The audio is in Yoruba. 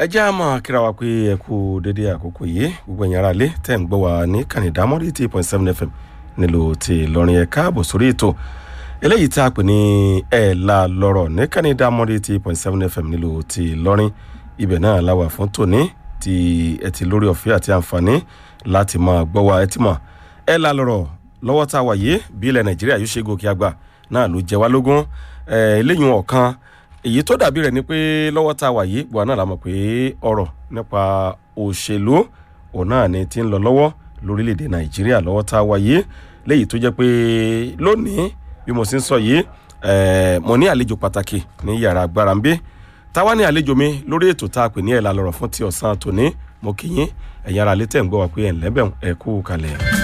ẹ jẹ́ àmọ́ kíra wa pé ẹ kú dédé àkókò yìí gbogbo ẹ̀yin ará ilé tẹ̀ ń gbọ́ wa ní kànìdámọ́rí eighty point seven fm nílò tí Ìlọrin ẹ̀ káàbọ̀ sórí ètò eléyìí tí a pè ní ẹ̀ la lọ́rọ̀ ní kànìdámọ́rí eighty point seven fm nílò tí Ìlọrin ibẹ̀ náà la wà fún tòní tí ẹ ti lórí ọ̀fẹ́ àti àǹfààní láti máa gbọ́ wa ẹ ti mọ̀ ẹ̀ la lọ́rọ̀ lọ́wọ́ tá a wà yìí bí ilẹ̀ Nàìjíríà yóò ṣe gòkè àgbà náà ló jẹ wá lógún eléyìí ọ̀kan èyí tó dàbí rẹ̀ ni pé lọ́wọ́ tá a wà yìí gbọ́n náà la mọ̀ pé ọ̀rọ̀ nípa òṣèlú òun náà ni ti ń lọ lọ́wọ́ lórílẹ̀‐èdè nàìjíríà lọ́wọ́ tá a wà yìí léyìí tó jẹ́ pé lónìí bí mo sì ń sọ yìí mo ní àlejò pàtàkì ní yàrá agbára ń bí táwa ní àlejò mi lórí ètò tá a pè ní ẹ̀ la lọ́rọ̀ fún ti ọ̀sán tòní mo kì í yín ẹ̀yin ará létẹ̀ ń gbọ́ wa pé ẹ̀ ń lẹ́bẹ̀ ẹ̀ kú kalẹ̀.